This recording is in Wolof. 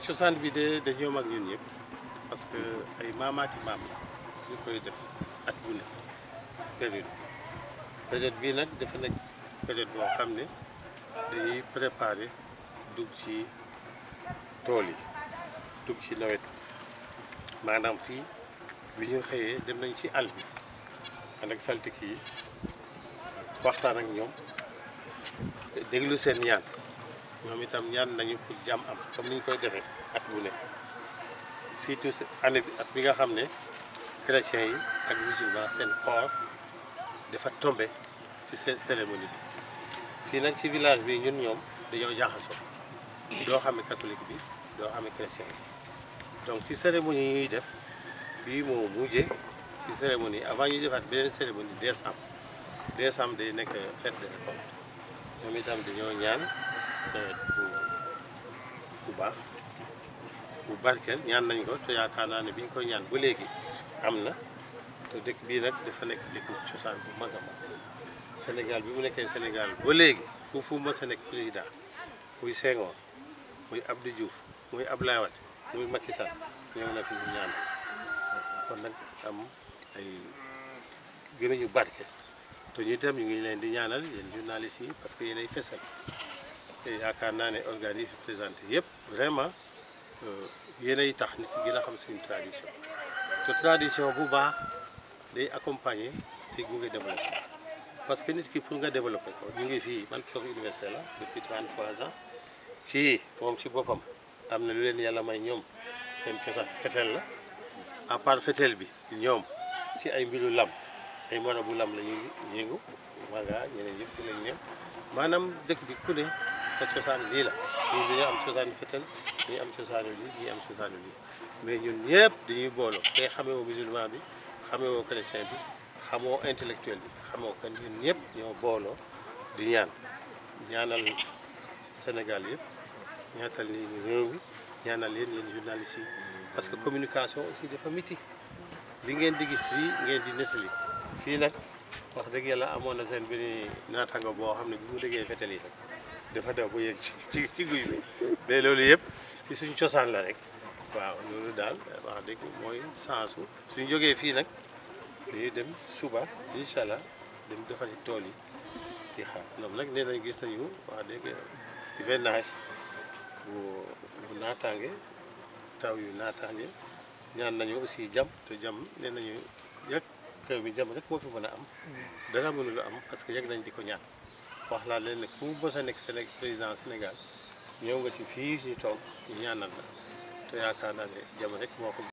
cosaan bi de dañoo mag ñun ñëpp parce que ay maamaati maam la ñu koy def at bu ne période bi période bii nag dafa nekk période boo xam ne dañuy préparer dugg ci tool yi dugg ci nawet maanaam fii bi ñu xëyee dem nañ ci àll bi ànd ak saltik yi waxtaan ak ñoom déglu seen ñaan ñoom itam ñaan nañu pour jàmm am comme ni ñu koy defee at bu ne surtout année bi at bi nga xam ne chrétiens yi ak musulman seen koor dafa tombé ci seen cérémonie bi fii nag ci village bi ñun ñoom dañoo jaxasoo doo xamee catholique bi doo xamee chrétien yi donc ci cérémonie yi ñuy def bii moo mujjee ci cérémonie avant ñuy defaat beneen cérémonie décembre décembre day nekk fête de récolte ñoom itam dañoo ñaan nawet bu bu baax bu barkeel ñaan nañ ko te yaakaar naa ne bi ñu koy ñaan ba léegi am na te dëkk bii nag dafa nekk dëkku cosaan bu mag a mag Sénégal bi mu nekkee Sénégal ba léegi fu fu mës a nekk président muy Senghor muy Abdou Diouf muy Abdoulaye Wade muy Macky Sall ñëw na fi ñu ñaan kon nag am ay gën a ñu barke te ñu itam ñu ngi leen di ñaanal yéen journalistes yi parce que yéenay fesal te yaakaar naa ne organes yi fi présenté yëpp vraiment yéenay tax nit yi gën a xam suñu tradition te tradition bu baax day accompagner day gunge développé parce que nit ki pour nga développé ko ñu ngi fii man prof université la depuis 33 ans fii moom ci boppam am na lu leen yàlla may ñoom seen cosaan fetel la à part fetel bi ñoom ci ay mbiru lam ay marabu lam la ñuy yëngu maga ñeneen yëpp fi lañ ñëw maanaam dëkk bi ku ne sa cosaan lii la ñun dañoo am cosaanu fetel ñii am cosaanu lii ñii am cosaanu lii mais ñun ñëpp dañuy booloo te xamee woo musulman bi xamee woo chrétien bi xamoo intellectuel bi xamoo kan ñun ñëpp ñoo booloo di ñaan ñaanal Sénégal yëpp ñaatal ni réew mi ñaanal leen yéen journalistes yi parce que communication aussi dafa miti li ngeen di gis fii ngeen di nettali fii nag wax dëgg yàlla amoon na seen benn naataango boo xam ne bi mu déggee fetel yi rek dafa daw ba yegg ci ci ci guy bi mais loolu yëpp ci suñ cosaan la rek waaw loolu daal wax dëgg mooy sensu suñ jógee fii nag dañuy dem suba incha allah dem defari tool yi di xaar ñoom nag nee nañ gis nañu wax dëgg hivernage bu bu naataange taw yu naataange ñaan nañu aussi jàmm te jàmm nee nañu yëg kër bi jàmm rek moo fi mën a am dara mënul am parce que yëg nañ di ko ñaan wax laa leen ne ku mës a nekk Séné président Sénégal ñëw nga ci fii si toog ñu ñaanal la te yaakaar naa ne jàmm rek moo ko